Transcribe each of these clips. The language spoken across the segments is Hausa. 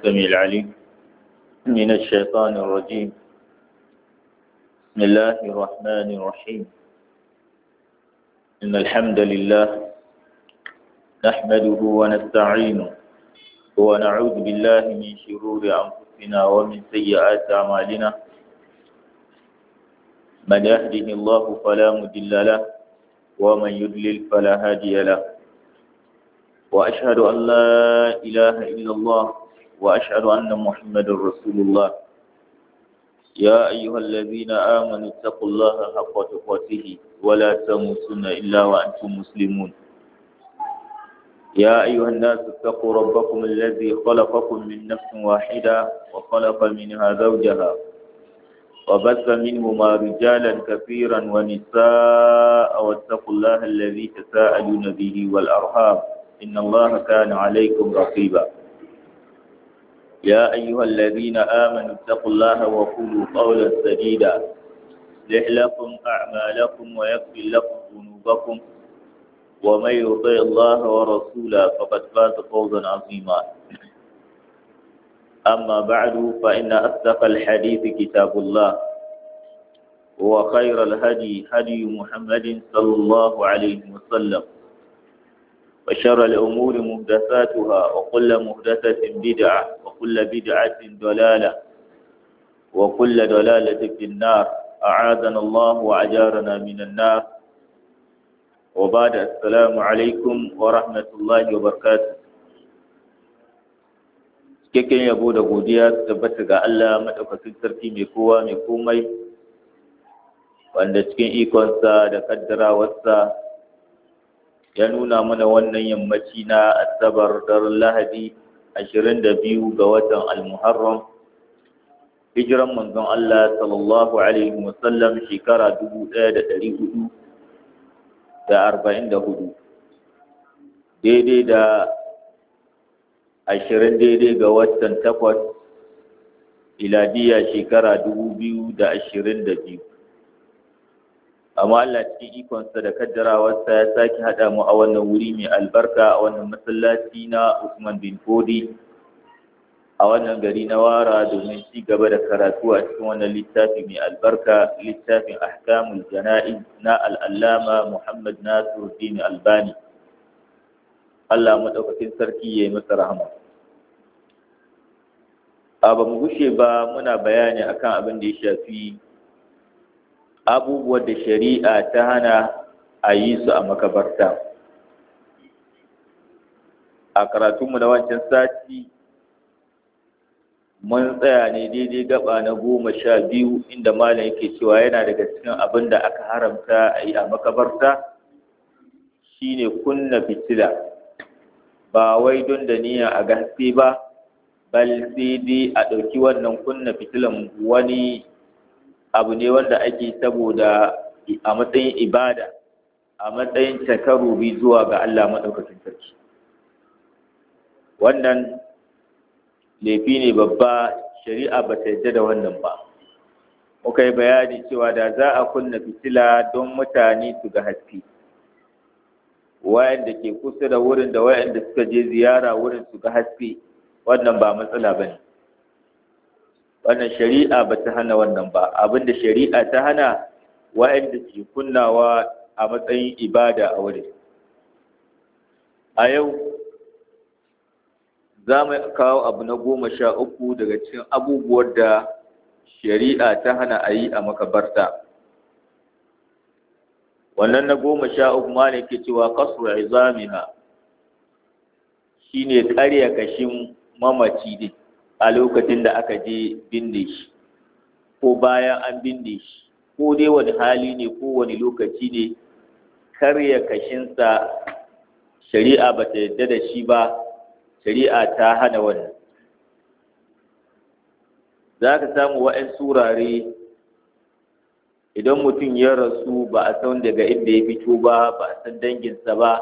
السميع العليم من الشيطان الرجيم بسم الله الرحمن الرحيم إن الحمد لله نحمده ونستعينه ونعوذ بالله من شرور أنفسنا ومن سيئات أعمالنا من يهده الله فلا مضل له ومن يضلل فلا هادي له وأشهد أن لا إله إلا الله وأشهد أن محمد رسول الله يا أيها الذين آمنوا اتقوا الله حق تقاته ولا تموتن إلا وأنتم مسلمون يا أيها الناس اتقوا ربكم الذي خلقكم من نفس واحدة وخلق منها زوجها وبث منهما رجالا كثيرا ونساء واتقوا الله الذي تساءلون به والأرحام إن الله كان عليكم رقيبا يا أيها الذين آمنوا اتقوا الله وقولوا قولا سديدا يصلح لكم أعمالكم ويغفر لكم ذنوبكم ومن يطع الله ورسوله فقد فاز فوزا عظيما أما بعد فإن أصدق الحديث كتاب الله وخير الهدي هدي محمد صلى الله عليه وسلم وشر الأمور مهدثاتها وكل مهدثة بدعة وكل بدعة ضلالة وكل ضلالة في النار أعاذنا الله وأجارنا من النار وبعد السلام عليكم ورحمة الله وبركاته cikakken yabo da godiya su tabbata ga Allah maɗaukakin sarki mai kowa mai komai wanda cikin ikonsa da kaddarawarsa ya nuna mana wannan yammaci na asabar daren lahadi ashirin da biyu ga watan almuharram hijiran manzon Allah sallallahu alaihi wasallam shekara dubu ɗaya da ɗari hudu da arba'in da hudu daidai da ashirin daidai ga watan takwas iladiya shekara dubu biyu da ashirin da biyu amma Allah cikin ikonsa da kaddarawarsa ya sake haɗa mu a wannan wuri mai albarka a wannan masallaci na Usman bin Fodi a wannan gari na Wara domin ci gaba da karatu a cikin wannan littafi mai albarka littafin ahkamul jana'iz na al'allama Muhammad Nasiruddin Albani Allah madaukakin sarki ya yi masa rahama a ba mu gushe ba muna bayani akan abin da ya shafi abubuwan da shari'a ta hana a yi su a makabarta a karatunmu na wancan sati mun tsaya ne daidai gaba na goma sha biyu inda malam yake cewa yana daga cikin abin da aka haramta a yi a makabarta shine kunna fitila ba wai don da niyya a gaske ba bal sai dai a ɗauki wannan kunna fitilan wani abu ne wanda ake saboda a matsayin ibada a matsayin takarubi zuwa ga Allah maɗaukakin sarki wannan laifi ne babba shari'a ba ta yadda da wannan ba muka yi bayani cewa da za a kunna fitila don mutane su ga haske wayanda ke kusa da wurin da wayanda suka je ziyara wurin su ga haske wannan ba matsala ba ne wannan shari'a ba ta hana wannan ba abinda shari'a ta hana wa'anda ke kunnawa a matsayin ibada a wurin a yau za mu kawo abu na goma sha uku daga cikin abubuwan da shari'a ta hana a yi a makabarta wannan na goma sha uku ma ne ke cewa kasu izamiha shine karya kashin mamaci ne a lokacin da aka je binne shi ko bayan an binne shi ko dai wani hali ne ko wani lokaci ne karya kashinsa shari'a ba ta yadda da shi ba shari'a ta hana wannan za ka samu wa'yan surare idan mutum ya rasu ba a san daga inda ya fito ba ba a san danginsa ba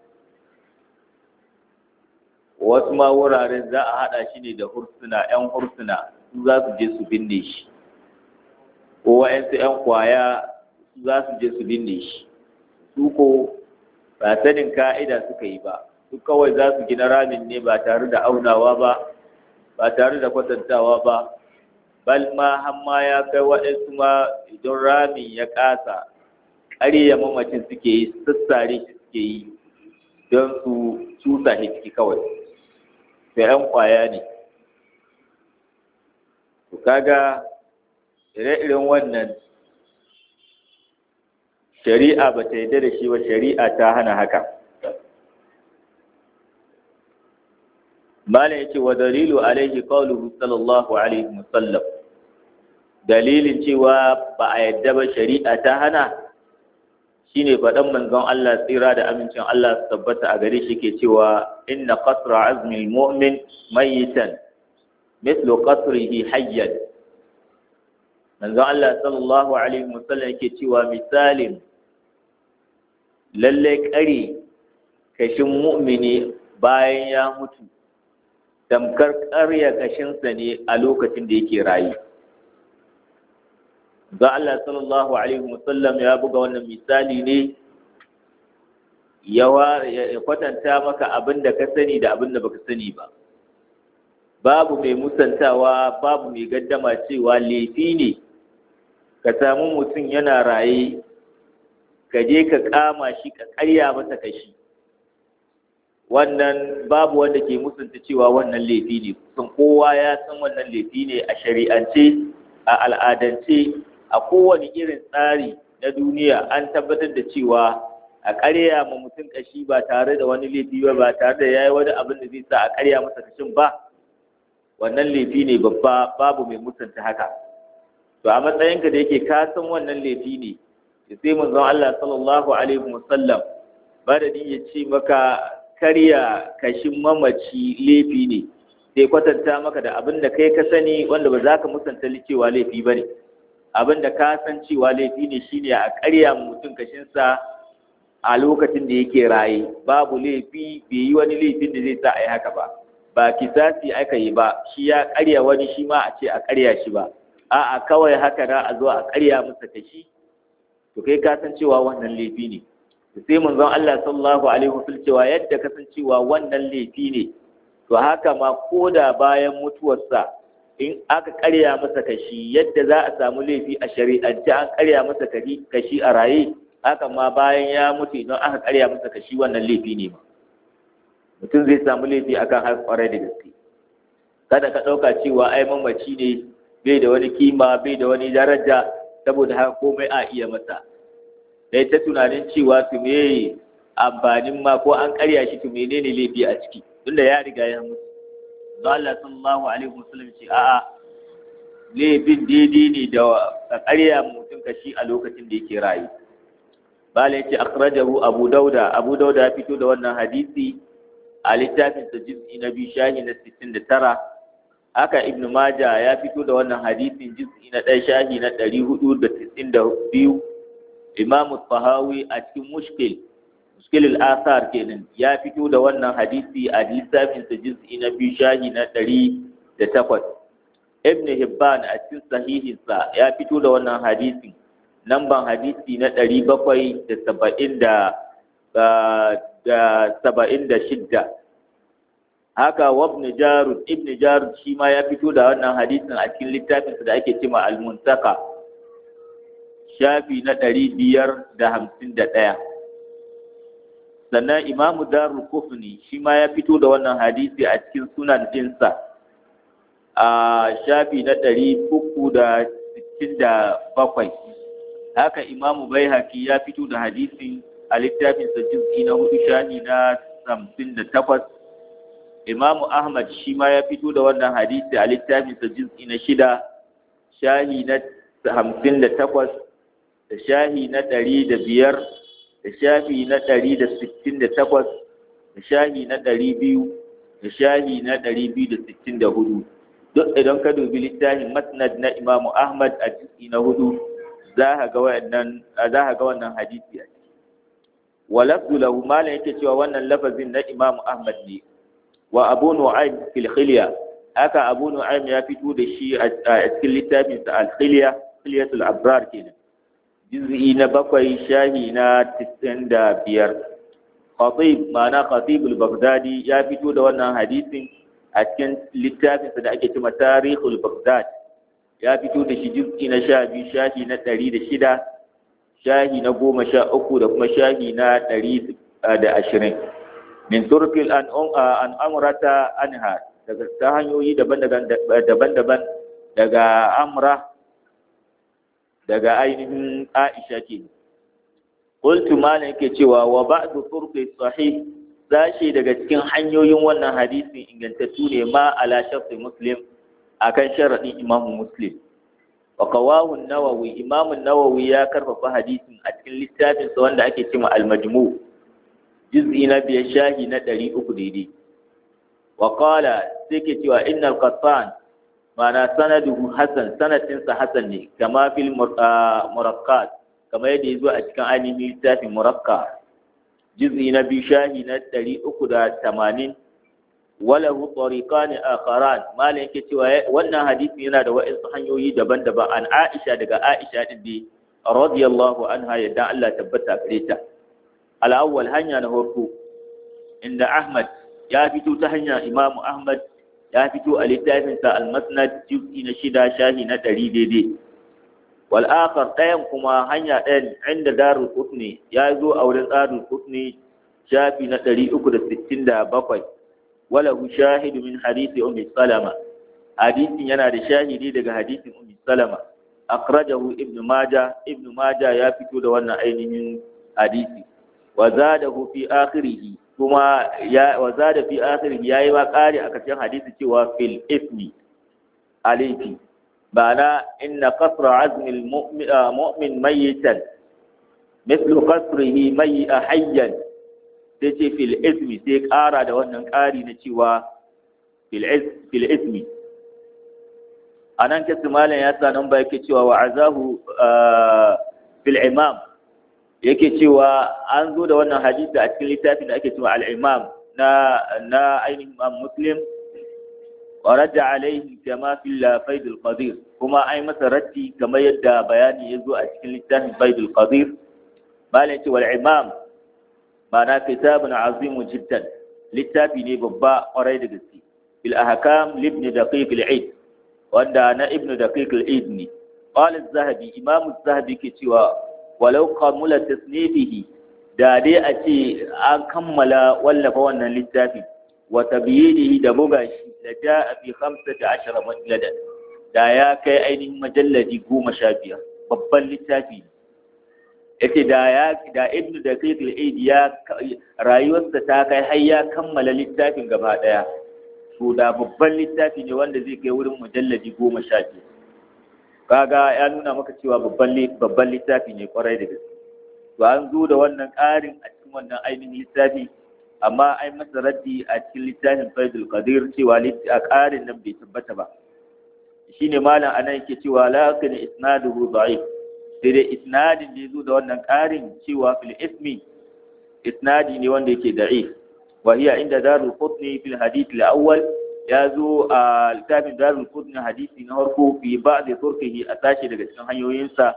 wasu ma wuraren za a haɗa shi ne da hursuna 'yan hursuna su za su je su binne shi ko wa'yansu 'yan kwaya su za su je su binne shi su ko ba sanin ka'ida suka yi ba su kawai za su gina ramin ne ba tare da aunawa ba ba tare da kwatantawa ba bal ma hamma ya kai waɗansu ma idan ramin ya ƙasa ƙarya mamacin suke yi sassare shi suke yi don su cusa shi ciki kawai sai ‘yan ƙwaya ne to kaga ire-iren wannan shari'a ba ta yarda da shi ba shari'a ta hana haka malam yace wa dalilu alaihi qawluhu sallallahu alaihi wasallam dalilin cewa ba a yadda ba shari'a ta hana shine faɗan manzon Allah tsira da amincin Allah su tabbata a gare shi ke cewa inna qasra azmi almu'min mayitan mithlu qasrihi hayyan manzon Allah sallallahu alaihi wasallam yake cewa misalin lalle kare kashin mu'mini bayan ya mutu tamkar ƙarya kashinsa ne a lokacin da yake rayu ga Allah sallallahu alaihi wasallam ya buga wannan misali ne ya kwatanta maka abin da ka sani da abin da baka sani ba babu mai musantawa babu mai gaddama cewa laifi ne ka samu mutum yana raye ka je ka kama shi ka karya masa kashi wannan babu wanda ke musunta cewa wannan laifi ne kusan kowa ya san wannan laifi ne a shari'ance a al'adance a kowane irin tsari na duniya an tabbatar da cewa a ƙarya ma mutum kashi ba tare da wani laifi ba ba tare da ya yi wani abin da zai sa a ƙarya masa kashin ba wannan laifi ne babba babu mai mutunta haka to a matsayinka da yake ka san wannan laifi ne sai manzon Allah sallallahu alaihi wasallam badadin ya ce maka karya kashin mamaci laifi ne sai kwatanta maka da abin da kai ka sani wanda ba za ka musanta cewa laifi ba ne abin da ka san cewa laifi ne shine a karya mutum kashinsa a lokacin da yake raye babu laifi bai yi wani laifin da zai sa a yi haka ba ba kisasi aka yi ba shi ya karya wani shi ma a ce a karya shi ba a'a kawai haka na a zo a karya masa kashi to kai ka san cewa wannan laifi ne sai manzon Allah sallallahu alaihi wasallam cewa yadda ka san cewa wannan laifi ne to haka ma koda bayan mutuwarsa in aka karya masa kashi yadda za a samu laifi a shari'ance an karya masa kashi a raye haka ma bayan ya mutu idan aka karya masa kashi wannan laifi ne ma mutum zai samu laifi akan har kwarai da gaske kada ka ɗauka cewa ai mamaci ne bai da wani kima bai da wani daraja saboda haka komai a iya masa dai ta tunanin cewa to me amfanin ma ko an karya shi to menene laifi a ciki tunda ya riga ya mutu Allah sallallahu alaihi wasallam ce a'a laifin daidai ne da ka karya mutum kashi a lokacin da yake rayu bala yace akhrajahu abu dauda abu dauda ya fito da wannan hadisi a littafin sa juz'i na biyu shahi na 69 haka ibnu maja ya fito da wannan hadisin juz'i na ɗaya shahi na 492 imam tahawi a cikin mushkil mushkil al-athar kenan ya fito da wannan hadisi a littafin sa juz'i na biyu shahi na 108 ibn hibban a cikin sahihin sa ya fito da wannan hadisin namban hadisi na 770 da da saba'in da shidda haka wabni jarud ibn jarud shi ma ya fito da wannan hadisin a cikin littafinsa da ake cima al-muntaka shafi na ɗari biyar da hamsin da ɗaya sannan imamu darul kufni shi ma ya fito da wannan hadisi a cikin sunan ɗinsa a shafi na ɗari uku da sittin da bakwai haka imamu bai ya fito da hadisin a littafinsa juz'i na hudu shahi na hamsin da takwas imamu ahmad shi ma ya fito da wannan hadisi a littafinsa juz'i na shida shahi na hamsin da takwas da shahi na ɗari da biyar da shahi na ɗari da sittin da takwas da shahi na ɗari biyu da shahi na ɗari biyu da sittin da hudu duk idan ka dubi littafin masnad na imamu ahmad a juz'i na hudu za ka ga wannan hadisi a ciki walafzu lahu malam yake cewa wannan lafazin na Imam Ahmad ne wa Abu Nu'aym fil Khilya haka Abu Nu'aym ya fito da shi a cikin littafin sa Al Khilya Khilyatul Abrar kenan juz'i na bakwai shahi na 95 Khatib ma'ana Khatib al-Baghdadi ya fito da wannan hadisin a cikin littafinsa da ake cewa tarihul baghdad ya fito da shi juz'i na sha biyu shahi na ɗari da shida shahi na goma sha uku da kuma shahi na ɗari da ashirin min turkil an amurata anha daga ta hanyoyi daban-daban daga amra daga ainihin aisha ce qultu malam yake cewa wa ba'du turqi sahih sashi daga cikin hanyoyin wannan hadisin ingantattu ne ma ala shafi muslim akan sharadin imamu muslim wa qawahu an-nawawi imamu nawawi ya karfafa hadisin a cikin littafin sa wanda ake cewa al-majmu juz'i na biyar shahi na 300 daidai wa qala sai ke cewa innal qattan ma'ana sanaduhu hasan sanadin sa hasan ne kama fil muraqqat kama yadda yazo a cikin ainihin littafin muraqqa juz'i na biyu shahi na 380 walahu tariqani akharan malam yake cewa wannan hadisi yana da wa'insu hanyoyi daban-daban an Aisha daga Aisha din dai radiyallahu anha yadda Allah tabbata gare ta al-awwal hanya na farko inda Ahmad ya fito ta hanya Imam Ahmad ya fito a littafin sa al-Musnad juz'i na shida shahi na 100 daidai wal akhar ɗayan kuma hanya ɗayan inda Darul Qutni ya zo a wurin Darul Qutni shafi na 367 وله شاهد من حديث أم سلمة حديث ينادى شاهدي دغ حديث أم سلمة أخرجه ابن ماجه ابن ماجه يا فتو da wannan ainihin hadisi وزاده في آخره kuma ya wazada fi akhirih yayi wa kare a cikin hadisi cewa fil ismi alayki bana inna qasra azmi al mu'min mayitan mithlu qasrihi mayya hayyan sai ce fil ismi sai ƙara da wannan ƙari na cewa fil ismi a nan kasu malam ya sa nan ba yake cewa wa azahu fil imam yake cewa an zo da wannan hadisi a cikin littafin da ake cewa al-imam na na ainihin imam muslim wa radda alaihi kama fil faid al-qadir kuma ai masa raddi kamar yadda bayani ya zo a cikin littafin faid al-qadir malam ya ce wal imam ma'ana kitabun azimun jiddan littafi ne babba kwarai da gaske bil ahkam libni daqiq al-eid wanda na ibnu daqiq al-eid ne qala az-zahabi imam az-zahabi ke cewa walau kamula tasnifihi da dai a ce an kammala wallafa wannan littafi wa tabyinihi da buga shi da ja'a fi 15 majalladan da ya kai ainihin majalladi goma sha biyar babban littafi ne yace da ya da ibnu da kaifil aid ya rayuwarsa ta kai har ya kammala littafin gaba daya to da babban littafi ne wanda zai kai wurin mujalladi goma sha biyu kaga ya nuna maka cewa babban babban littafi ne kwarai da gaske to an zo da wannan ƙarin a cikin wannan ainihin littafi amma ai masa raddi a cikin littafin faidul qadir cewa a ƙarin nan bai tabbata ba shine malam anan yake cewa lakin isnaduhu da'if sai dai isnadin da ya zo da wannan ƙarin cewa fil ismi isnadi ne wanda yake da'if wa hiya inda darul qutni fil hadith al awwal ya zo a littafin darul qutni hadisi na farko fi ba'd turkihi a tashi daga cikin hanyoyinsa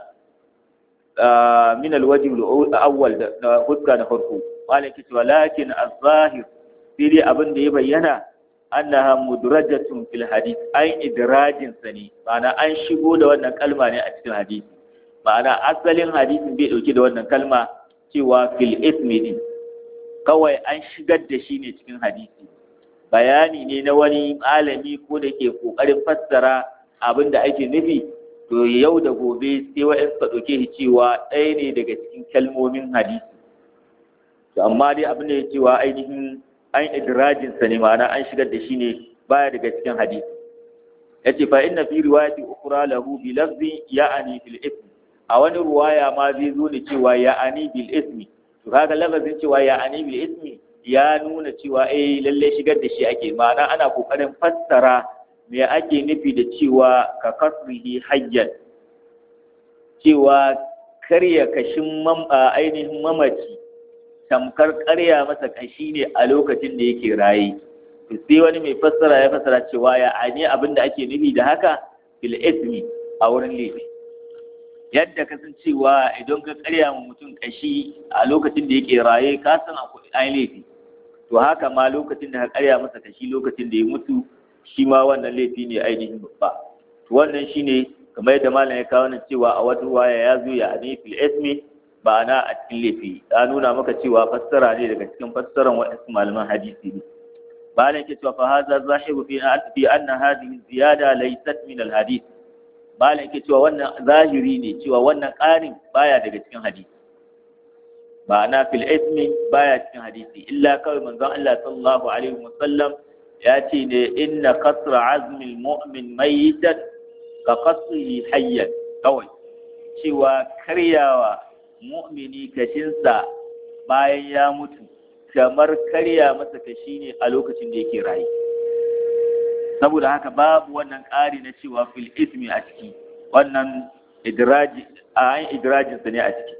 min al wajh al awwal da huska na farko malaki cewa lakin az-zahir sai dai abin da ya bayyana annaha mudrajatun fil hadith ai idrajin sani ma'ana an shigo da wannan kalma ne a cikin hadisi ma'ana asalin hadisin bai dauke da wannan kalma cewa fil ismi din kawai an shigar da shi ne cikin hadisi bayani ne na wani malami ko da ke kokarin fassara abin da ake nufi to yau da gobe sai wa'in suka ɗauke shi cewa ɗaya ne daga cikin kalmomin hadisi to amma dai abin da ya cewa ainihin an idrajin sa ne ma'ana an shigar da shi ne baya daga cikin hadisi yace fa inna fi riwayati ukhra lahu bi lafzi ya'ani fil ism a wani ruwaya ma zai zo ne cewa ya'ani bil ismi to kaga lafazin cewa ya'ani bil ismi ya nuna cewa eh lalle shigar da shi ake ma'ana ana kokarin fassara me ake nufi da cewa ka kasrihi hayyan cewa karya kashin ainihin mamaci tamkar karya masa kashi ne a lokacin da yake raye to sai wani mai fassara ya fassara cewa ya ani abin da ake nufi da haka bil ismi a wurin laifi yadda ka san cewa idan ka karya ma mutum kashi a lokacin da yake raye ka san akwai ai laifi to to haka ma lokacin da ka karya masa kashi lokacin da ya mutu shi ma wannan laifi ne ainihin babba to wannan shine kamar yadda malam ya kawo nan cewa a wata ruwaya ya zo ya ani fil ismi ba na a cikin laifi ya nuna maka cewa fassara ne daga cikin fassaran waɗansu malaman hadisi ne malam ke cewa fa hadha zahiru fi fi anna hadhihi ziyada laysat min al hadith malam ke cewa wannan zahiri ne cewa wannan ƙarin baya daga cikin hadisi ma'ana fil ismi baya cikin hadisi illa kawai manzon Allah sallallahu alaihi wasallam ya ce ne inna kasra azmil mu'min mayyitan ka qasrihi hayyan kawai cewa karyawa mu'mini kashinsa bayan ya mutu kamar karya masa kashi ne a lokacin da yake rayu saboda haka babu wannan ƙari na cewa fil ismi a ciki wannan idraji a an idrajinsa ne a ciki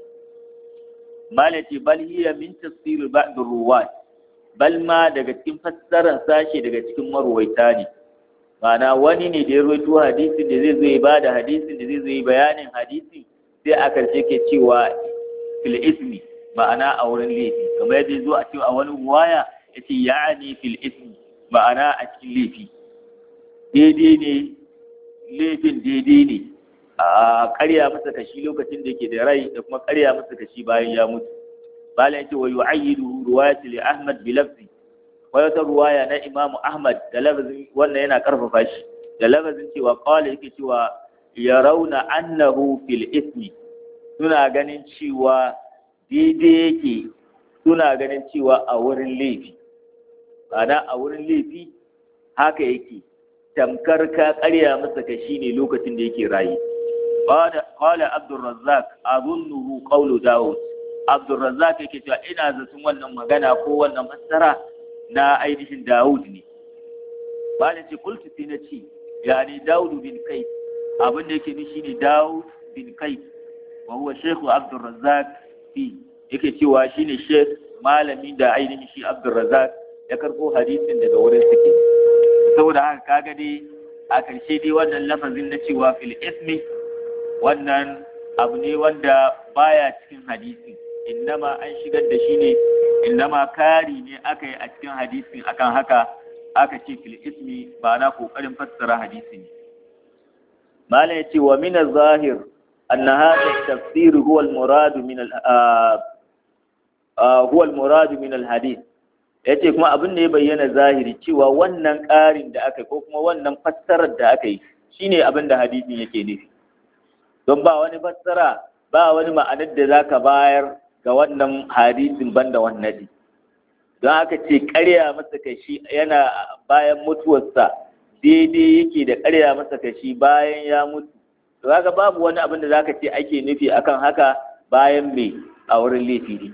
malati bal hiya min tafsir ba'd ruwat bal ma daga cikin fassarar sashe daga cikin marwaita ne ma'ana wani ne da ya rawaito hadisin da zai zo ya bada hadisin da zai zo ya bayanin hadisi sai a karshe ke cewa fil ismi ma'ana a wurin laifi kamar yadda zo a cewa a wani ruwaya yace ya'ani fil ismi ma'ana a cikin laifi daidai ne laifin daidai ne a karya masa kashi lokacin da yake da rai da kuma karya masa kashi bayan ya mutu bala yace wa yu'ayyidu riwayati li Ahmad bi lafzi wa wata ruwaya na Imam Ahmad da lafzin wannan yana karfafa shi da lafzin cewa qala yake cewa yarawna annahu fil ismi suna ganin cewa daidai yake suna ganin cewa a wurin laifi ana a wurin laifi haka yake tamkar ka karya masa kashi ne lokacin da yake rayu قال عبد الرزاق أظنه قول داود عبد الرزاق yake cewa ina zaton wannan magana ko wannan fassara na ainihin Dawud ne bani ce kultu sai na ce yani Dawud bin Qais abin da yake nishi ne Dawud bin Qais wa huwa Sheikh Abdul Razzaq fi yake cewa shine Sheikh malami da ainihin shi Abdul Razzaq ya karbo hadisin daga wurin suke saboda haka kaga dai a karshe dai wannan lafazin na cewa fil ismi wannan abu ne wanda baya cikin hadisi innama an shigar da shi ne innama kari ne aka yi a cikin hadisin akan haka aka ce fil ismi ba na kokarin fassara hadisi ne mala ya ce wa min zahir anna hadha tafsir huwa al murad min al huwa al murad min al hadith yace kuma abin da ya bayyana zahiri cewa wannan ƙarin da aka yi ko kuma wannan fassarar da aka yi shine abin da hadisin yake nufi don ba wani fassara ba wani ma'anar da za ka bayar ga wannan hadisin banda wannan don haka ce karya masa kashi yana bayan mutuwarsa daidai yake da karya masa kashi bayan ya mutu to haka babu wani abin da za ka ce ake nufi akan haka bayan mai a wurin laifi ne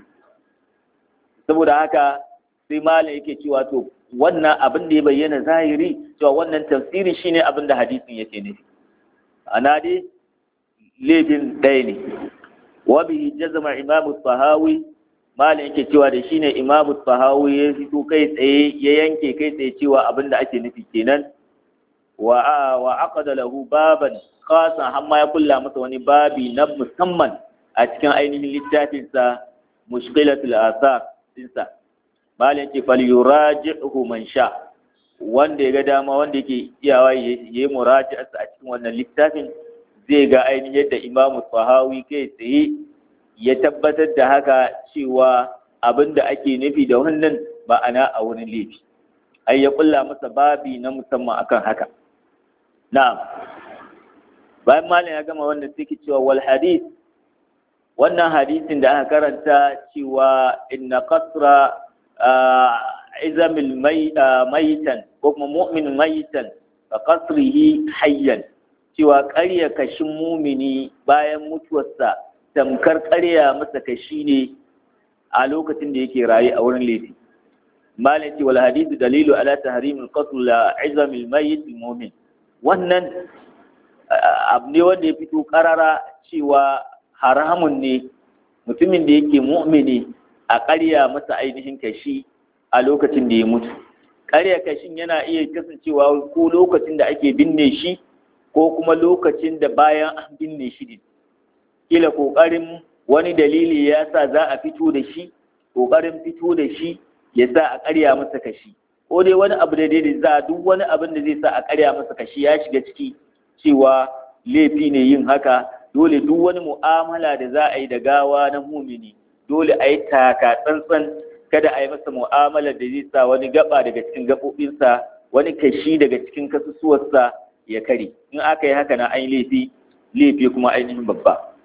saboda haka sai malam yake cewa to wannan abin da ya bayyana zahiri cewa wannan tafsiri shine abin da hadisin yake nufi ana dai laifin ɗaya ne wa bihi jazama imamu sahawi malam yake cewa da shine imamu sahawi ya fito kai tsaye ya yanke kai tsaye cewa abin da ake nufi kenan wa wa aqada lahu baban khasan har ma ya kulla masa wani babi na musamman a cikin ainihin littafin sa mushkilatul asar dinsa malam yake fal yuraji'uhu man sha wanda ya ga dama wanda yake iyawa yayi muraji'arsa a cikin wannan littafin zai ga ainihin yadda imamu sahawi kai tsaye ya tabbatar da haka cewa abin da ake nufi da wannan ma'ana a wurin laifi ai ya kulla masa babi na musamman akan haka na'am bayan malam ya gama wannan sai cewa wal hadith wannan hadisin da aka karanta cewa inna qasra izamil maitan ko kuma mu'min maitan ka qasrihi hayyan cewa ƙarya kashin mumini bayan mutuwarsa tamkar ƙarya masa kashi ne a lokacin da yake rayu a wurin laifi malam ce wal hadithu dalilu ala tahrimil qatl la izamil mayyit mu'min wannan abu ne wanda ya fito karara cewa haramun ne mutumin da yake mu'mini a ƙarya masa ainihin kashi a lokacin da ya mutu ƙarya kashin yana iya kasancewa ko lokacin da ake binne shi ko kuma lokacin da bayan an binne shi ne kila ƙoƙarin wani dalili ya sa za a fito da shi ƙoƙarin fito da shi ya sa a ƙarya masa kashi ko dai wani abu da daidai za duk wani abin da zai sa a ƙarya masa kashi ya shiga ciki cewa laifi ne yin haka dole duk wani mu'amala da za a yi da gawa na mumini dole a yi taka tsantsan kada a yi masa mu'amala da zai sa wani gaba daga cikin gaɓoɓinsa wani kashi daga cikin kasusuwarsa ya kare in aka yi haka na an laifi laifi kuma ainihin babba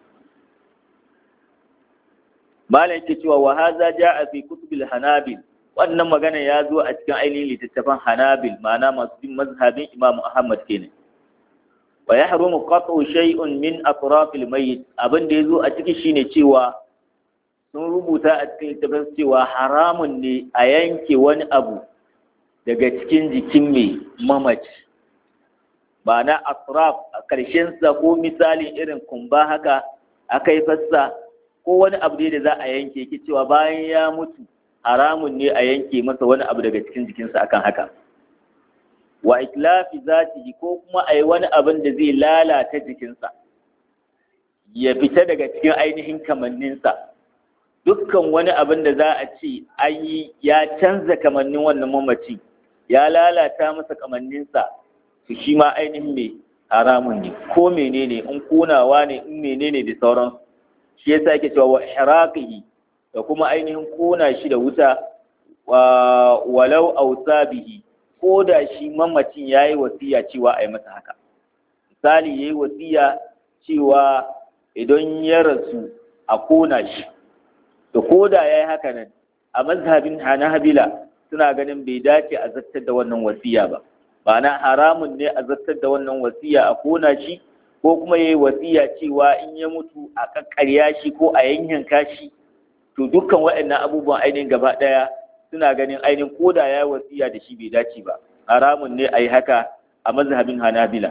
malam ke cewa wa haza ja'a fi kutubil hanabil wannan magana ya zo a cikin ainihin littattafan hanabil ma'ana masu bin mazhabin imam ahmad kenan wa yahrumu qat'u shay'un min atrafil mayyit abin da yazo a ciki shine cewa sun rubuta a cikin littafin cewa haramun ne a yanke wani abu daga cikin jikin mai mamaci ba na atraf a ƙarshensa ko misalin irin kumba haka aka yi fassa ko wani abu da za a yanke ki cewa bayan ya mutu haramun ne a yanke masa wani abu daga cikin jikinsa akan haka wa iklafi zatihi ko kuma a yi wani abin da zai lalata jikinsa ya fita daga cikin ainihin kamanninsa dukkan wani abin da za a ce an yi ya canza kamannin wannan mamaci ya lalata masa kamanninsa su shi ma ainihin mai haramun ne ko menene in kunawa ne in menene da sauran shi yasa yake cewa wa ihraqihi da kuma ainihin kona shi da wuta wa walau ausabihi ko da shi mamacin yayi wasiya cewa a yi masa haka misali yayi wasiya cewa idan ya rasu a kona shi to ko da yayi haka nan a mazhabin Hanabila suna ganin bai dace a zartar da wannan wasiya ba ma'ana haramun ne a zartar da wannan wasiya a kona shi ko kuma yayi wasiya cewa in ya mutu a kakkarya shi ko a yanyanka shi to dukkan waɗannan abubuwan ainihin gaba ɗaya suna ganin ainihin koda ya yi wasiya da shi bai dace ba haramun ne a yi haka a mazhabin hanabila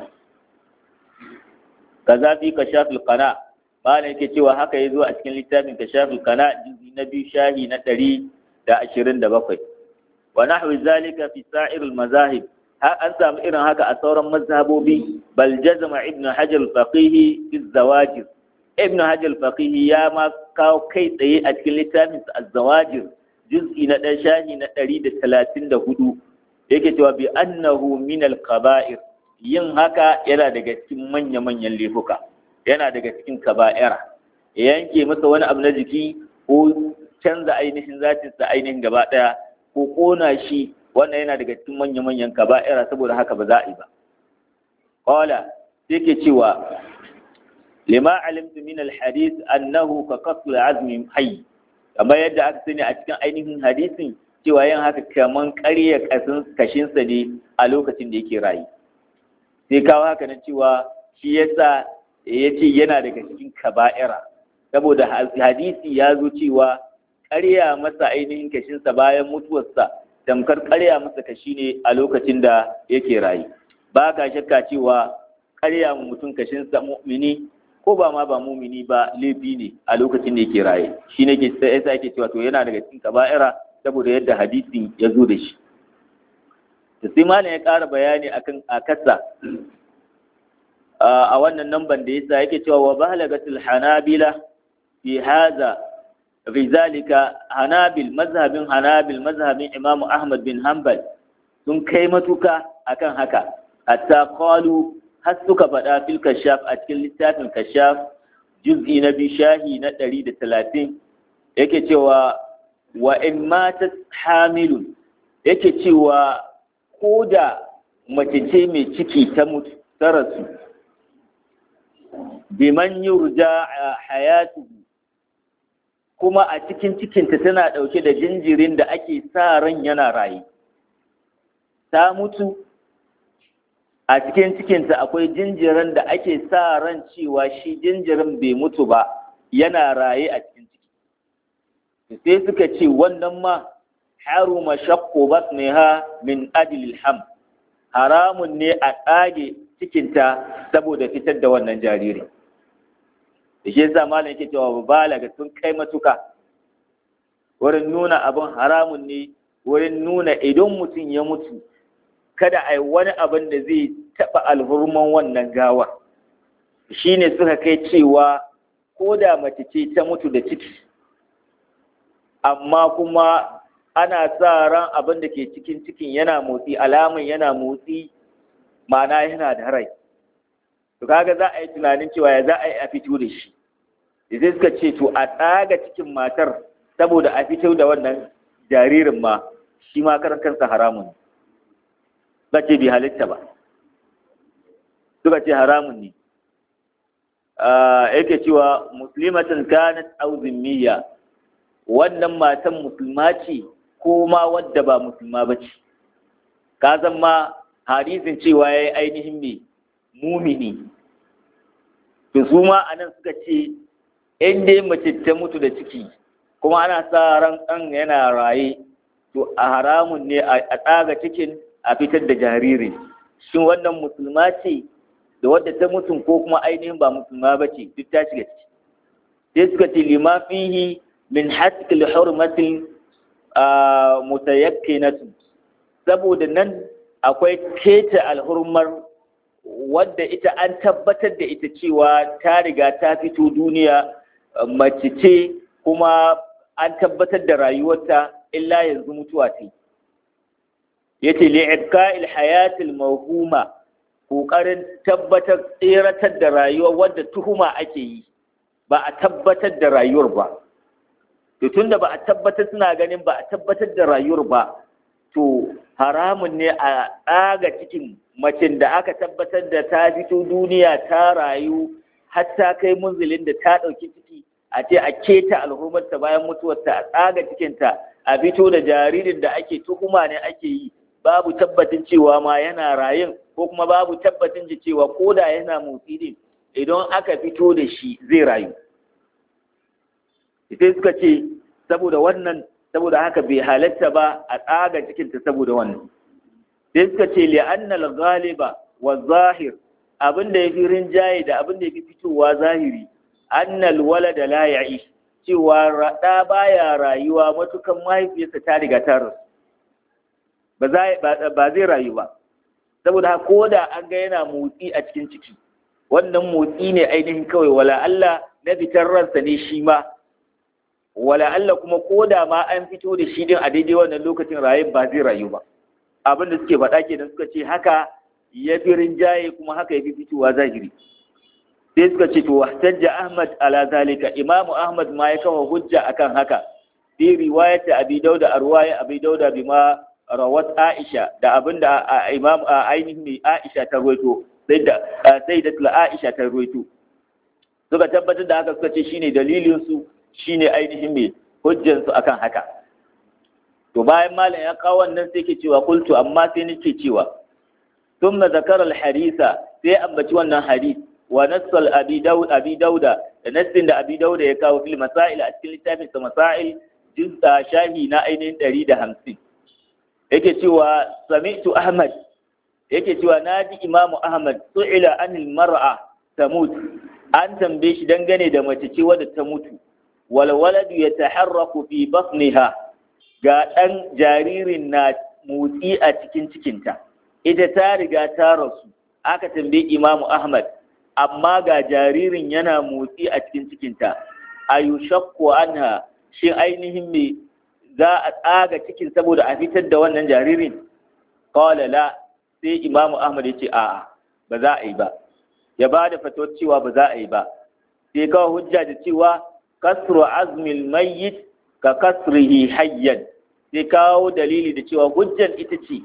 kaza fi kashafil qana malam yake cewa haka yazo a cikin littafin kashafil qana juzi na biyu shahi na ɗari da ashirin da bakwai wa nahwi zalika fi sa'iril mazahib har an samu irin haka a sauran mazhabobi bal jazama ibn hajar al-faqih fi zawajir ibn hajar al-faqih ya ma kawo kai tsaye a cikin littafin sa az-zawajir juz'i na dan shahi na 134 yake cewa bi annahu min al-qaba'ir yin haka yana daga cikin manya manyan laifuka yana daga cikin kaba'ira yanke masa wani abu na jiki ko canza ainihin zatin sa ainihin gaba daya ko kona shi wannan yana daga cikin manya-manyan kaba'ira saboda haka ba za a yi ba qala yake cewa lima alimtu min alhadith annahu ka qatl azmi hayy kamar yadda aka sani a cikin ainihin hadisin cewa yin haka kaman ƙarya kasin kashinsa ne a lokacin da yake rayu sai kawo haka na cewa shi yasa ya ce yana daga cikin kaba'ira saboda hadisi ya zo cewa ƙarya masa ainihin kashinsa bayan mutuwarsa tamkar ƙarya masa kashi ne a lokacin da yake rayu ba ka shakka cewa ƙarya mu mutum kashinsa mu'mini ko ba ma ba mu'mini ba laifi ne a lokacin da yake raye shi ne ke sai yasa yake cewa to yana daga cikin kaba'ira saboda yadda hadisin ya zo da shi to sai malam ya ƙara bayani akan akasa a wannan namban da yasa yake cewa wa balagatul hanabila fi hadha fi zalika hanabil mazhabin hanabil mazhabin imamu ahmad bin hanbal sun kai matuka akan haka hatta qalu har suka faɗa fil kashaf a cikin littafin kashaf juz'i na bi shahi na ɗari da talatin yake cewa wa in matat hamilun yake cewa ko da mace ce mai ciki ta mutu ta rasu biman yurja hayatuhu kuma a cikin cikinta tana ɗauke da jinjirin da ake sa ran yana raye ta mutu a cikin cikinta akwai jinjirin da ake sa ran cewa shi jinjirin bai mutu ba yana raye a cikin ciki sai suka ce wannan ma haruma shakku batniha min ajlil ham haramun ne a tsage cikinta saboda fitar da wannan jariri da shi yasa malam yake cewa balaga sun kai matuka wurin nuna abin haramun ne wurin nuna idan mutum ya mutu kada a yi wani abin da zai taɓa alhurman wannan gawa shi ne suka kai cewa ko da mace ce ta mutu da ciki amma kuma ana sa ran abin da ke cikin cikin yana motsi alamun yana motsi ma'ana yana da rai to kaga za a yi tunanin cewa ya za a yi a fito da shi sai suka ce to a tsaga cikin matar saboda a fito da wannan jaririn ma shi ma karan kansa haramun ba ce bi halitta ba suka ce haramun ne yake cewa muslimatin kanat aw zimmiya wannan matan musulma ce ko ma wadda ba musulma ba ce ka san ma hadisin cewa yayi ainihin me mumini to su ma anan suka ce in dai mace ta mutu da ciki kuma ana sa ran ɗan yana raye to a haramun ne a tsaga cikin a fitar da jariri shin wannan musulma ce da wadda ta mutum ko kuma ainihin ba musulma ba ce duk ta shiga ciki sai suka ce lima fihi min haskil hurmatin mutayakkinatu saboda nan akwai keta alhurmar wadda ita an tabbatar da ita cewa ta riga ta fito duniya mace ce kuma an tabbatar da rayuwarta illa yanzu mutuwa ce yace li'ibqa'il hayatil mawhuma kokarin tabbatar tseratar da rayuwa wadda tuhuma ake yi ba a tabbatar da rayuwar ba to tunda ba a tabbatar suna ganin ba a tabbatar da rayuwar ba to haramun ne a tsaga cikin macin da aka tabbatar da ta fito duniya ta rayu har ta kai munzilin da ta ɗauki ciki a ce a keta alhurmarta bayan mutuwarta a tsaga cikinta a fito da jaririn da ake tuhuma ne ake yi babu tabbatin cewa ma yana rayin ko kuma babu tabbatin da cewa ko da yana motsi din idan aka fito da shi zai rayu sai suka ce saboda wannan saboda haka bai halatta ba a tsaga cikinta saboda wannan sai suka ce li'annal ghaliba wa zahir abin da yafi rinjaye da abin da yafi fitowa zahiri annal walada la ya'ish cewa rada baya rayuwa matukan mahaifiyarsa ta riga ta rasu ba zai rayu ba saboda ko da an ga yana motsi a cikin ciki wannan motsi ne ainihin kawai wala Allah na fitar ransa ne shi ma wala Allah kuma ko da ma an fito da shi din a daidai wannan lokacin rayu ba zai rayu ba abin da suke faɗa kenan suka ce haka ya fi rinjaye kuma haka ya fi fitowa zahiri sai suka ce to wahtajja Ahmad ala zalika Imam Ahmad ma ya kawo hujja akan haka fi riwayat Abi Dawud arwaya Abi Dawud bima rawat Aisha da abinda Imam ainihin mai Aisha ta ruwaito sai da sai da Aisha ta ruwaito suka tabbatar da haka suka ce shine dalilin su shine ainihin mai hujjan su akan haka to bayan malam ya kawo wannan sai ke cewa kultu amma sai nake cewa thumma zakara al-hadisa sai ambaci wannan hadisi wa nassal abi daud abi dauda da nassin da abi dauda ya kawo fil masail a cikin littafin sa masail juz'a shahi na ainihin 150 yake cewa sami'tu ahmad yake cewa naji imamu ahmad su'ila anil mar'a tamut an tambaye shi dangane da mace ce wadda ta mutu wal waladu yataharraku fi batniha ga dan jaririn na motsi a cikin cikinta ita ta riga ta rasu aka tambaye imamu ahmad amma ga jaririn yana motsi a cikin cikinta ayushakku anha shin ainihin me za a tsaga cikin saboda a fitar da wannan jaririn qala la sai imamu ahmad ya ce a'a ba za a yi ba ya ba da fatawar cewa ba za a yi ba sai kawo hujja da cewa kasru azmil mayyit ka kasrihi hayyan sai kawo dalili da cewa hujjan ita ce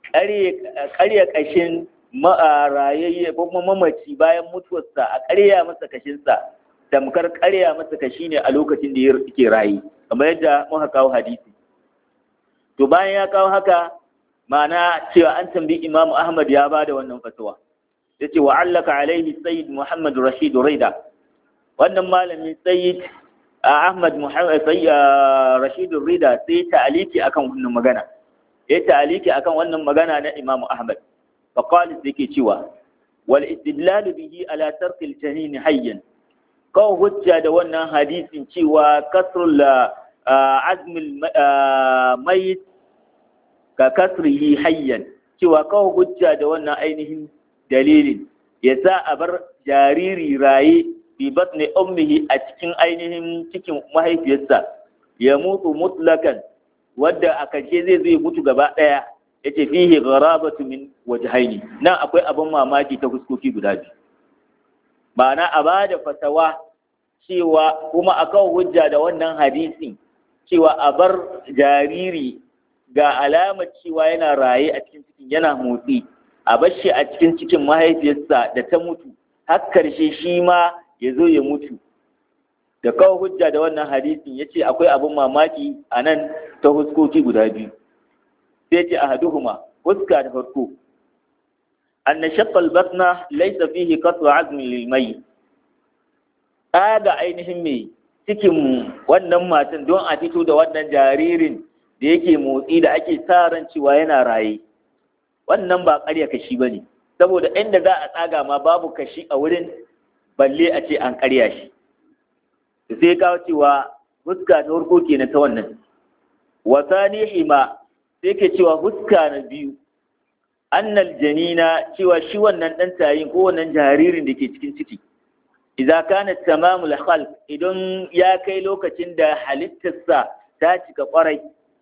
ƙarya ƙashin rayayye ko kuma mamaci bayan mutuwarsa a ƙarya masa kashinsa tamkar ƙarya masa kashi ne a lokacin da yake rayu kamar yadda muka kawo hadisi to bayan ya kawo haka ma'ana cewa an tambayi Imam Ahmad ya ba da wannan fatawa yace wa allaka alaihi sayyid Muhammad Rashid Raida wannan malamin sayyid Ahmad Muhammad sayyid Rashid Raida sai ta'aliki akan wannan magana ya ta'aliki akan wannan magana na Imam Ahmad fa qala yake cewa wal istidlal bihi ala tarkil janin hayyan kawo hujja da wannan hadisin cewa kasrul azmil mayit ka kasrihi hayyan cewa kawo hujja da wannan ainihin dalilin ya sa a bar jariri raye fi batni ummihi a cikin ainihin cikin mahaifiyarsa ya mutu mutlakan wadda a karshe zai zai mutu gaba ɗaya ya ce fihi gharabatu min wajhaini nan akwai abin mamaki ta fuskoki guda biyu ma'ana a ba da fatawa cewa kuma a kawo hujja da wannan hadisin cewa a bar jariri ga alamar cewa yana raye a cikin cikin yana motsi a bar shi a cikin cikin mahaifiyarsa da ta mutu har karshe shi ma ya zo ya mutu da kawo hujja da wannan hadisin ya ce akwai abin mamaki a nan ta huskoki guda biyu sai ce a haduhuma huska da farko anna shaqqal batna laysa fihi qat'u azmin lil mayyit ga ainihin mai cikin wannan matan don a fito da wannan jaririn da yake motsi da ake sa ran cewa yana raye wannan ba ƙarya kashi bane saboda inda za a tsaga ma babu kashi a wurin balle a ce an ƙarya shi sai kawo cewa fuska ta farko kenan ta wannan wasani hima sai ke cewa fuska na biyu annal janina cewa shi wannan dan tayin ko wannan jaririn da ke cikin ciki idza kana tamamul khalq idan ya kai lokacin da halittarsa ta cika kwarai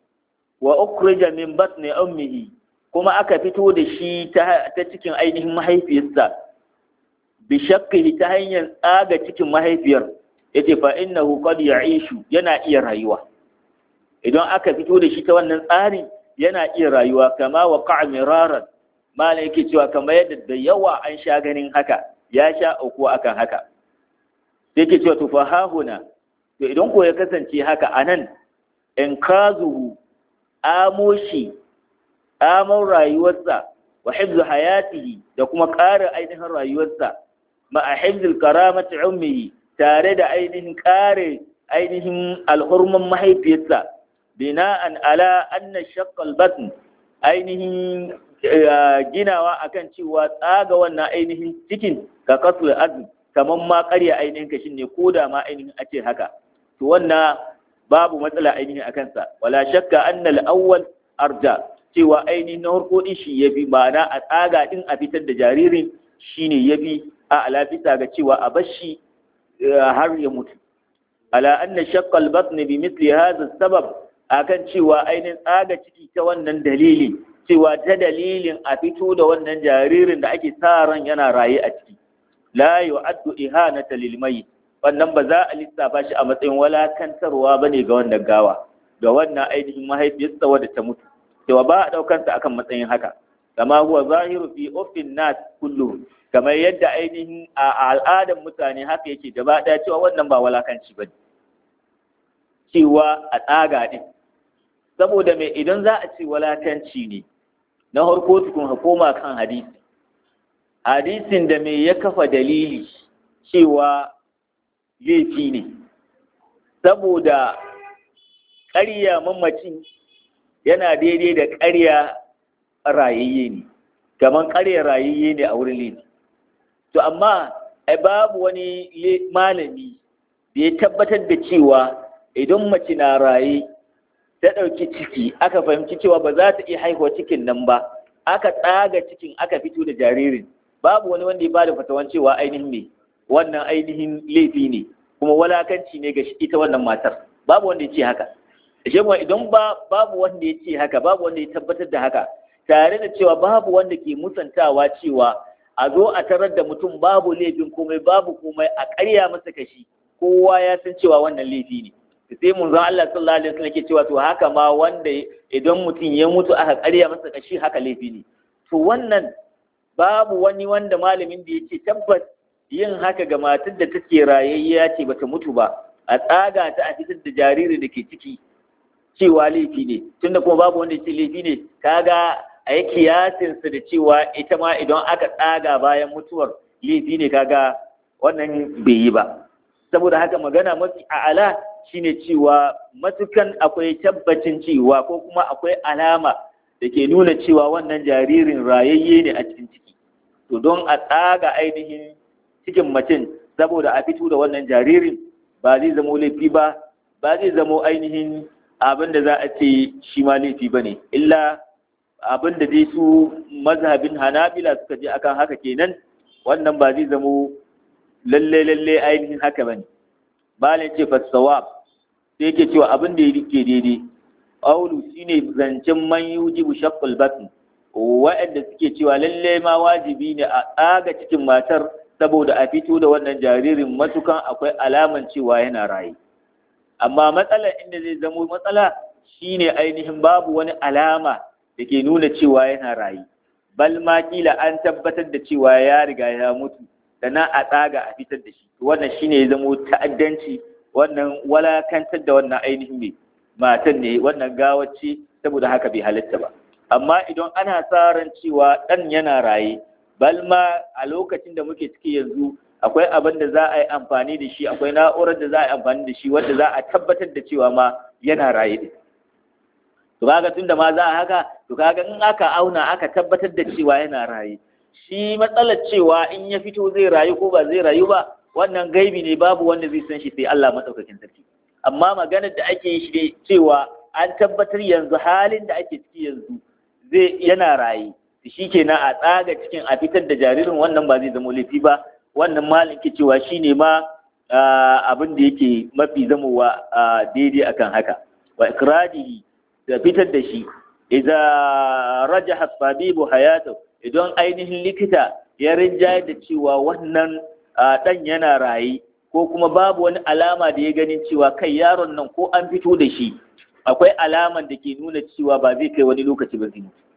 wa ukhrija min batni ummihi kuma aka fito da shi ta cikin ainihin mahaifiyarsa bi shakkihi ta hanyar tsaga cikin mahaifiyar yace fa innahu qad ya'ishu yana iya rayuwa idan aka fito da shi ta wannan tsari yana iya rayuwa kama wa qa'a miraran malam yake cewa kamar yadda da yawa an sha ganin haka ya sha auku akan haka yake cewa to fa hahuna to idan ko ya kasance haka anan in kazuhu amoshi amon rayuwarsa wa hifzu hayatihi da kuma ƙara ainihin rayuwarsa ma a hifzul karamati ummihi tare da ainihin kare ainihin alhurman mahaifiyarsa bina'an ala anna shaqqal batn ainihin ginawa akan cewa tsaga wannan ainihin cikin ka kasul azm kaman ma ƙarya ainihin kashin ne ko da ma ainihin a ce haka to wannan babu matsala ainihin akan sa wala shakka annal awwal arja cewa ainihin na farko din shi yafi ma'ana a tsaga din a fitar da jaririn shine yafi a ala bisa ga cewa a bashi har ya mutu ala anna shaqqa al-batn bi mithli hadha sabab akan cewa ainihin tsaga ciki ta wannan dalili cewa ta dalilin a fito da wannan jaririn da ake sa ran yana raye a ciki la yu'addu ihanata lil mayyit wannan ba za a lissafa shi a matsayin walakantarwa bane ga wannan gawa ga wannan ainihin mahaifiyarsa wadda ta mutu cewa ba a daukar sa akan matsayin haka kama huwa zahiru fi uffin nas kulluhum kamar yadda ainihin a al'adar mutane haka yake gaba ɗaya cewa wannan ba walakanci ba cewa a tsaga ɗin saboda mai idan za a ce walakanci ne na harko tukun hukuma kan hadisi hadisin da mai ya kafa dalili cewa laifi ne saboda ƙarya mamacin yana daidai da ƙarya rayayye ne kamar ƙarya rayayye ne a wurin laifi to amma ai babu wani malami da ya tabbatar da cewa idan mace na raye ta ɗauki ciki aka fahimci cewa ba za ta iya haihuwa cikin nan ba aka tsaga cikin aka fito da jaririn babu wani wanda ya bada fatawan cewa ainihin me wannan ainihin laifi ne kuma walakanci ne ga ita wannan matar babu wanda ya ce haka shi idan ba babu wanda ya ce haka babu wanda ya tabbatar da haka tare da cewa babu wanda ke musantawa cewa a zo a tarar da mutum babu laifin komai babu komai a ƙarya masa kashi kowa ya san cewa wannan laifi ne sai mun zan Allah sallallahu alaihi wasallam ke cewa to haka ma wanda idan mutum ya mutu aka ƙarya masa kashi haka laifi ne to wannan babu wani wanda malamin da yake tabbas yin haka ga matar da take rayayya ce bata mutu ba a tsaga ta a fitar da jariri da ke ciki cewa laifi ne tunda kuma babu wanda ya ce laifi ne kaga a yi kiyasinsa da cewa ita ma idan aka tsaga bayan mutuwar laifi ne kaga wannan bai yi ba saboda haka magana mafi a'ala shine cewa matukan akwai tabbacin cewa ko kuma akwai alama da ke nuna cewa wannan jaririn rayayye ne a cikin ciki to don a tsaga ainihin cikin mutum saboda a fito da wannan jaririn ba zai zamo laifi ba ba zai zamo ainihin abin da za a ce shi ma laifi ba ne illa abin da dai su mazhabin hanabila suka je akan haka kenan wannan ba zai zamo lalle lalle ainihin haka bane bala ce fasawa sai yake cewa abin da yake daidai qawlu shine zancen man yujibu shaqqul batn wa'anda suke cewa lalle ma wajibi ne a tsaga cikin matar saboda a fito da wannan jaririn matukan akwai alaman cewa yana raye amma matsalar inda zai zamo matsala shine ainihin babu wani alama da ke nuna cewa yana raye bal ma kila an tabbatar da cewa ya riga ya mutu sannan a tsaga a fitar da shi wannan shine ya zamo ta'addanci wannan walakantar da wannan ainihin mai matan ne wannan gawace saboda haka bai halitta ba amma idan ana sa ran cewa ɗan yana raye balma a lokacin da muke ciki yanzu akwai abin da za a yi amfani da shi akwai na'urar da za a yi amfani da shi wanda za a tabbatar da cewa ma yana raye din to kaga tunda ma za a haka to kaga in aka auna aka tabbatar da cewa yana raye shi matsalar cewa in ya fito zai rayu ko ba zai rayu ba wannan gaibi ne babu wanda zai san shi sai Allah madaukakin sarki amma maganar da ake yi shi cewa an tabbatar yanzu halin da ake ciki yanzu zai yana raye shi kenan a tsaga cikin a fitar da jaririn wannan ba zai zama laifi ba wannan malin ke cewa shi ne ma abin da yake mafi zamowa daidai akan haka wa ikradihi da fitar da shi idza rajaha tabibu hayatu idan ainihin likita ya rinjaye da cewa wannan dan yana raye ko kuma babu wani alama da ya ganin cewa kai yaron nan ko an fito da shi akwai alaman da ke nuna cewa ba zai kai wani lokaci ba zai mutu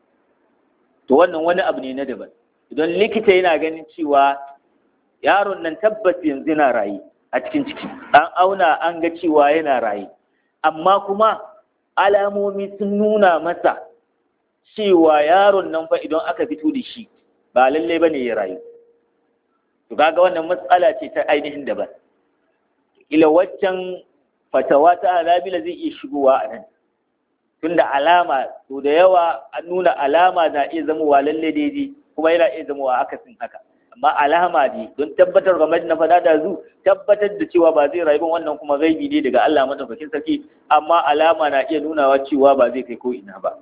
to wannan wani abu ne na daban idan likita yana ganin cewa yaron nan tabbas yanzu yana raye a cikin ciki an auna an ga cewa yana raye amma kuma alamomi sun nuna masa cewa yaron nan fa idan aka fito da shi ba lalle ba ne ya rayu to kaga wannan matsala ce ta ainihin daban ila waccan fatawa ta alabila zai iya shigowa a nan tunda alama to da yawa an nuna alama na iya zamowa lalle daidai kuma yana iya zamowa akasin haka amma alama ne don tabbatar game na fada da zu tabbatar da cewa ba zai rayu wannan kuma gaibi ne daga Allah madaukakin sarki amma alama na iya nunawa cewa ba zai kai ko ina ba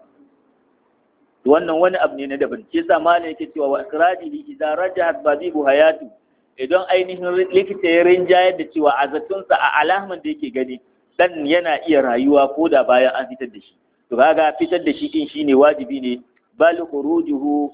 wannan wani abu ne na daban ke sa malam yake cewa wa ikradihi idza rajahat bazibu hayatu idan ainihin likita ya rinjayar da cewa a zatunsa a alaman da yake gani dan yana iya rayuwa ko da bayan an fitar da shi to kaga fitar da shi din shine wajibi ne bal khurujuhu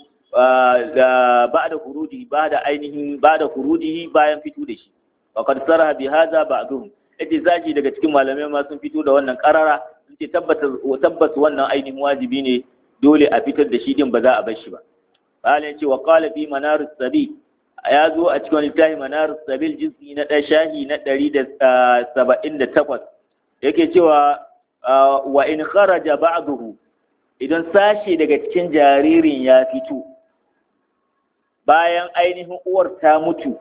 da ba'da khurujihi ba'da ainihin ba'da khurujihi bayan fito da shi wa qad saraha bi hadha ba'dhum yace zaji daga cikin malamai ma sun fito da wannan karara sun ce tabbata tabbas wannan ainihin wajibi ne dole a fitar da shi din ba za a bar shi ba qala yace wa qala fi manarus sabi ya zo a cikin littafi manarus sabil juz'i na ɗaya shahi na ɗari da saba'in da takwas yake cewa wa in kharaja ba'dahu idan sashe daga cikin jaririn ya fito bayan ainihin uwar ta mutu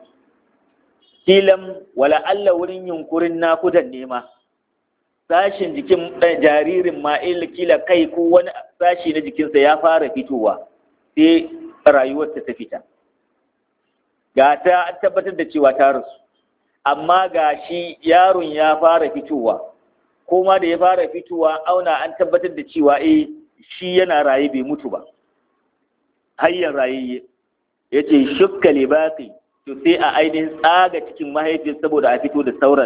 kilan wala Allah wurin yunkurin nakudan nema sashin jikin jaririn ma kila kai ko wani sashi na jikinsa ya fara fitowa sai rayuwarsa ta fita ga ta an tabbatar da cewa ta rasu amma ga shi yaron ya fara fitowa ko ma da ya fara fitowa auna an tabbatar da cewa eh shi yana raye bai mutu ba hayyan rayayye ya ce shukka libaki to sai a ainihin tsaga cikin mahaifin saboda a fito da sauran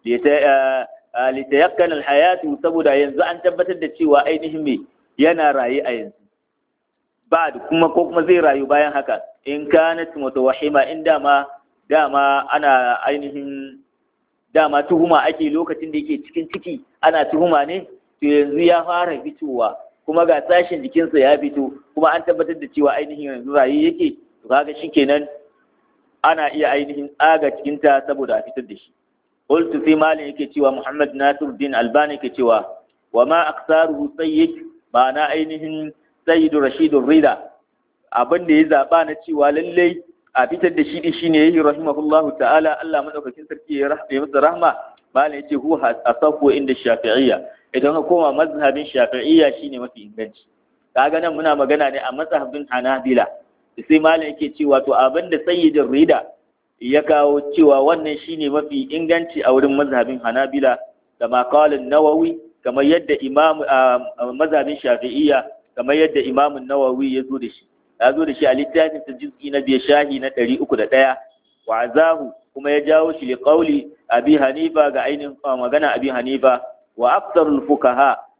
litayakkan alhayatu saboda yanzu an tabbatar da cewa ainihin me yana raye a yanzu ba kuma ko kuma zai rayu bayan haka in kanat mutawahhima in dama dama ana ainihin dama tuhuma ake lokacin da yake cikin ciki ana tuhuma ne to yanzu ya fara fitowa kuma ga sashin jikinsa ya fito kuma an tabbatar da cewa ainihin yanzu raye yake to kaga shikenan ana iya ainihin tsaga cikinta saboda a fitar da shi qultu sai malin yake cewa Muhammad Nasiruddin Albani yake cewa wa ma aksaruhu sayyid ma'ana ainihin sayyidu Rashidur Rida abin da ya zaba na cewa lallai a fitar da shi din shine yayi rahimahullahu ta'ala Allah madaukakin sarki ya rahme masa rahma malin yace hu asafu inda Shafi'iyya idan ka koma mazhabin Shafi'iyya shine mafi inganci kaga nan muna magana ne a mazhabin Hanabila sai malam yake cewa to abin da sayyidin Rida ya kawo cewa wannan shine mafi inganci a wurin mazhabin Hanabila da maqalin Nawawi kamar yadda imam mazhabin Shafi'iyya kamar yadda Imam Nawawi ya zo da shi ya zo da shi a littafin sa juz'i na biya shahi na 301 wa azahu kuma ya jawo shi li qawli Abi Hanifa ga ainihin magana Abi Hanifa wa aktsarul fuqaha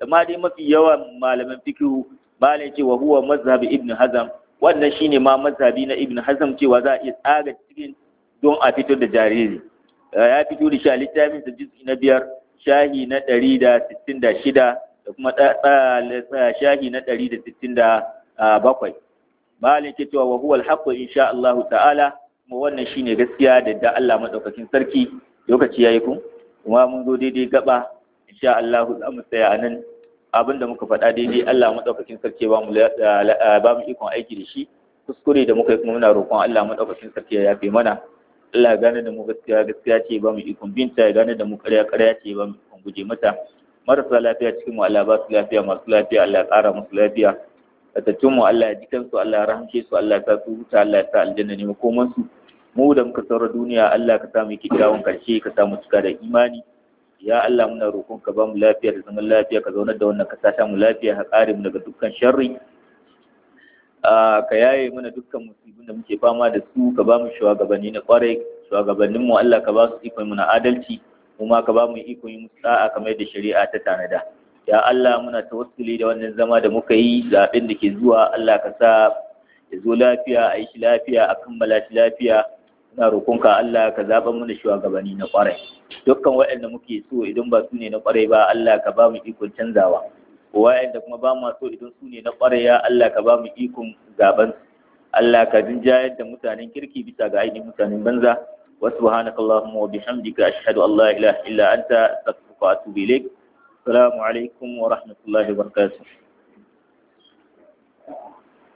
amma dai mafi yawan malaman fikihu malai ce wa huwa mazhab ibn hazm wannan shine ma mazhabi na ibn hazm cewa za a iya tsaga cikin don a fito da jariri ya fito da shi a littafin sa juz'i na biyar shahi na ɗari da sittin da shida da kuma shahi na ɗari da sittin da bakwai malin ke cewa wa huwa alhaqqu insha Allah ta'ala kuma wannan shine gaskiya da da Allah madaukakin sarki lokaci yayi ku kuma mun zo daidai gaba insha Allah za mu tsaya a nan abinda muka faɗa daidai Allah madaukakin sarki ba mu ba mu ikon aiki da shi kuskure da muka yi kuma muna roƙon Allah madaukakin sarki ya yafe mana Allah gane da mu gaskiya gaskiya ce ba mu ikon binta ya gane da mu ƙarya ƙarya ce ba mu ikon guje mata marasa lafiya cikin mu Allah ba su lafiya masu lafiya Allah ya ƙara musu lafiya tattun mu Allah ya ji kansu Allah ya rahamce su Allah ya sa su huta Allah ya sa aljanna ne makoman su mu da muka saura duniya Allah ka sa mu kyakkyawan karshe ka sa mu cika da imani ya Allah muna roƙon ka ba mu lafiya da zaman lafiya ka zaunar da wannan ka sa mu lafiya ka kare mu daga dukkan sharri ka yaye mana dukkan musibin da muke fama da su ka ba mu shugabanni na kwarai shugabannin mu Allah ka ba su ikon mu na adalci kuma ka ba mu ikon yi musu da'a kamar da shari'a ta tanada ya Allah muna tawassuli da wannan zama da muka yi zaben da ke zuwa Allah ka sa ya zo lafiya a yi shi lafiya a kammala shi lafiya muna roƙonka Allah ka zaɓa mana shugabanni na kwarai dukkan waɗanda muke so idan ba su ne na kwarai ba Allah ka ba mu ikon canzawa wa'anda kuma ba mu so idan su ne na kwarai ya Allah ka ba mu ikon zaben Allah ka jinjayar da mutanen kirki bisa ga ainihin mutanen banza wa subhanaka allahumma wa bihamdika ashhadu an la ilaha illa anta astaghfiruka wa atubu ilaik assalamu alaikum wa rahmatullahi wa barakatuh